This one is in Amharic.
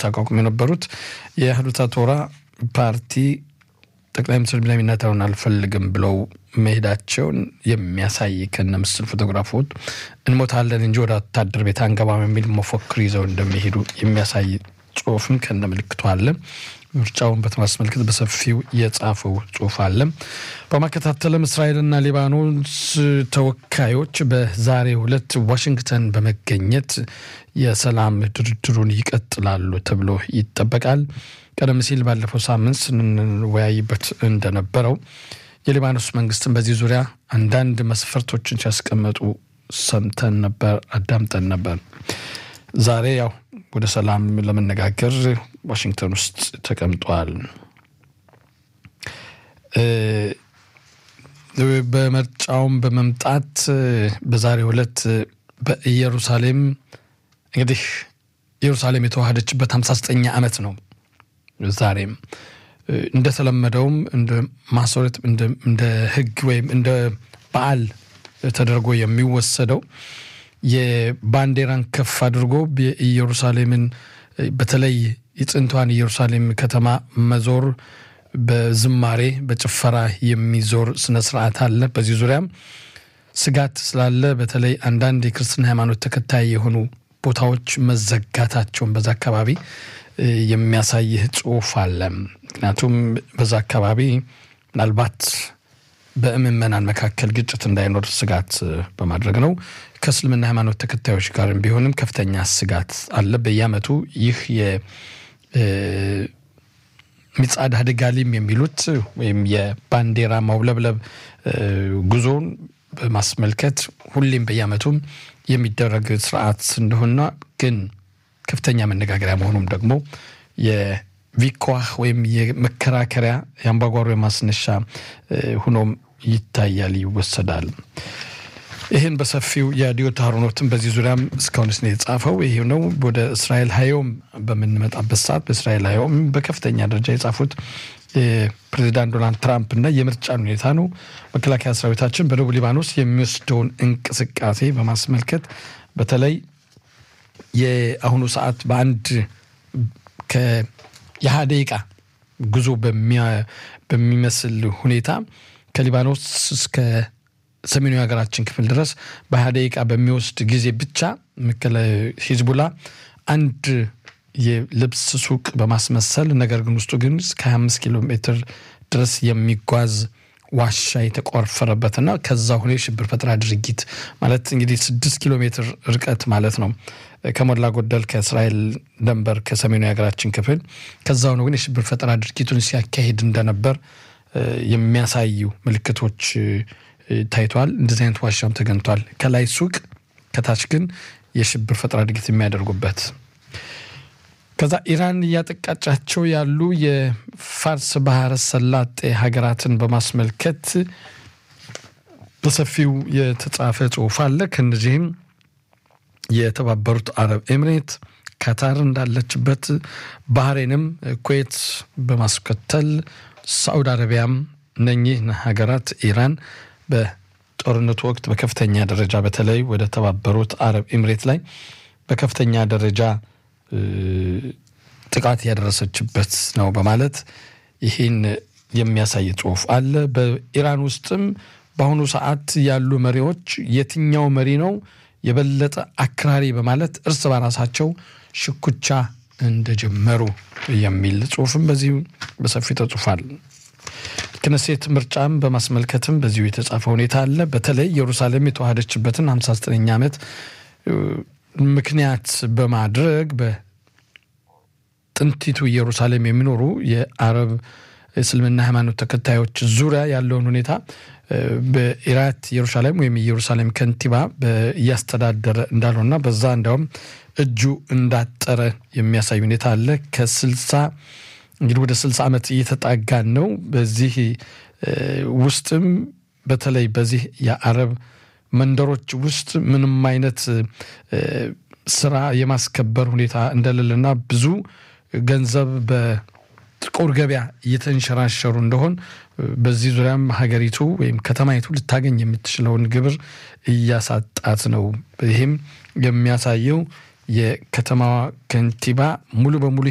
ሲያቋቁም የነበሩት የአህዱታ ቶራ ፓርቲ ጠቅላይ ሚኒስትር ቤንያሚን ኔታንያሁን አልፈልግም ብለው መሄዳቸውን የሚያሳይ ከነ ምስል ፎቶግራፎች እንሞታለን እንጂ ወደ ወታደር ቤት አንገባም የሚል መፎክር ይዘው እንደሚሄዱ የሚያሳይ ጽሁፍም ከነ ምልክቱ አለ። ምርጫውን በማስመልከት በሰፊው የጻፈው ጽሁፍ አለ። በማከታተልም እስራኤልና ሊባኖስ ተወካዮች በዛሬው ዕለት ዋሽንግተን በመገኘት የሰላም ድርድሩን ይቀጥላሉ ተብሎ ይጠበቃል። ቀደም ሲል ባለፈው ሳምንት ስንወያይበት እንደነበረው የሊባኖስ መንግስትን በዚህ ዙሪያ አንዳንድ መስፈርቶችን ሲያስቀመጡ ሰምተን ነበር፣ አዳምጠን ነበር። ዛሬ ያው ወደ ሰላም ለመነጋገር ዋሽንግተን ውስጥ ተቀምጧል። በምርጫውም በመምጣት በዛሬው ዕለት በኢየሩሳሌም እንግዲህ ኢየሩሳሌም የተዋሃደችበት 59 ዓመት ነው። ዛሬም እንደተለመደውም እንደ ማስረት እንደ ሕግ ወይም እንደ በዓል ተደርጎ የሚወሰደው የባንዲራን ከፍ አድርጎ የኢየሩሳሌምን በተለይ የጥንቷን ኢየሩሳሌም ከተማ መዞር በዝማሬ በጭፈራ የሚዞር ስነ ስርዓት አለ። በዚህ ዙሪያም ስጋት ስላለ በተለይ አንዳንድ የክርስትና ሃይማኖት ተከታይ የሆኑ ቦታዎች መዘጋታቸውን በዛ አካባቢ የሚያሳይ ጽሑፍ አለ። ምክንያቱም በዛ አካባቢ ምናልባት በምዕመናን መካከል ግጭት እንዳይኖር ስጋት በማድረግ ነው። ከእስልምና ሃይማኖት ተከታዮች ጋርም ቢሆንም ከፍተኛ ስጋት አለ። በየዓመቱ ይህ የሚጻድ አድጋሊም የሚሉት ወይም የባንዲራ ማውለብለብ ጉዞን በማስመልከት ሁሌም በየዓመቱም የሚደረግ ስርዓት እንደሆነ ግን ከፍተኛ መነጋገሪያ መሆኑም ደግሞ የቪኳህ ወይም የመከራከሪያ የአምባጓሮ የማስነሻ ሁኖም ይታያል፣ ይወሰዳል። ይህን በሰፊው የዲዮት አሮኖትን በዚህ ዙሪያም እስካሁን ስ የጻፈው ይህ ነው። ወደ እስራኤል ሀዮም በምንመጣበት ሰዓት በእስራኤል ሀዮም በከፍተኛ ደረጃ የጻፉት ፕሬዚዳንት ዶናልድ ትራምፕ እና የምርጫን ሁኔታ ነው። መከላከያ ሰራዊታችን በደቡብ ሊባኖስ የሚወስደውን እንቅስቃሴ በማስመልከት በተለይ የአሁኑ ሰዓት በአንድ የሃያ ደቂቃ ጉዞ በሚመስል ሁኔታ ከሊባኖስ እስከ ሰሜኑ የሀገራችን ክፍል ድረስ በሀያ ደቂቃ በሚወስድ ጊዜ ብቻ ሂዝቡላ አንድ የልብስ ሱቅ በማስመሰል ነገር ግን ውስጡ ግን እስከ 25 ኪሎ ሜትር ድረስ የሚጓዝ ዋሻ የተቆፈረበትና ከዛ ሆነ የሽብር ፈጠራ ድርጊት ማለት እንግዲህ ስድስት ኪሎ ሜትር ርቀት ማለት ነው ከሞላ ጎደል ከእስራኤል ደንበር ከሰሜኑ የሀገራችን ክፍል ከዛ ሆነ ግን የሽብር ፈጠራ ድርጊቱን ሲያካሂድ እንደነበር የሚያሳዩ ምልክቶች ታይተዋል። እንደዚህ አይነት ዋሻም ተገኝቷል። ከላይ ሱቅ፣ ከታች ግን የሽብር ፈጠራ ድርጊት የሚያደርጉበት ከዛ ኢራን እያጠቃጫቸው ያሉ የፋርስ ባህረ ሰላጤ ሀገራትን በማስመልከት በሰፊው የተጻፈ ጽሑፍ አለ። ከእነዚህም የተባበሩት አረብ ኤምሬት፣ ካታር እንዳለችበት፣ ባህሬንም፣ ኩዌት በማስከተል ሳዑዲ አረቢያም እነኚህ ሀገራት ኢራን በጦርነቱ ወቅት በከፍተኛ ደረጃ በተለይ ወደ ተባበሩት አረብ ኤምሬት ላይ በከፍተኛ ደረጃ ጥቃት ያደረሰችበት ነው በማለት ይህን የሚያሳይ ጽሑፍ አለ። በኢራን ውስጥም በአሁኑ ሰዓት ያሉ መሪዎች የትኛው መሪ ነው የበለጠ አክራሪ በማለት እርስ በራሳቸው ሽኩቻ እንደጀመሩ የሚል ጽሑፍም በዚሁ በሰፊው ተጽፏል። ክነሴት ምርጫም በማስመልከትም በዚሁ የተጻፈ ሁኔታ አለ። በተለይ ኢየሩሳሌም የተዋሃደችበትን 59ኛ ዓመት ምክንያት በማድረግ በጥንቲቱ ኢየሩሳሌም የሚኖሩ የአረብ እስልምና ሃይማኖት ተከታዮች ዙሪያ ያለውን ሁኔታ በኢራት ኢየሩሳሌም ወይም የኢየሩሳሌም ከንቲባ እያስተዳደረ እንዳልሆና በዛ እንዲያውም እጁ እንዳጠረ የሚያሳይ ሁኔታ አለ። ከስልሳ እንግዲህ ወደ ስልሳ ዓመት እየተጣጋን ነው። በዚህ ውስጥም በተለይ በዚህ የአረብ መንደሮች ውስጥ ምንም አይነት ስራ የማስከበር ሁኔታ እንደሌለና ብዙ ገንዘብ በጥቁር ገበያ እየተንሸራሸሩ እንደሆን በዚህ ዙሪያም ሀገሪቱ ወይም ከተማይቱ ልታገኝ የምትችለውን ግብር እያሳጣት ነው። ይህም የሚያሳየው የከተማዋ ከንቲባ ሙሉ በሙሉ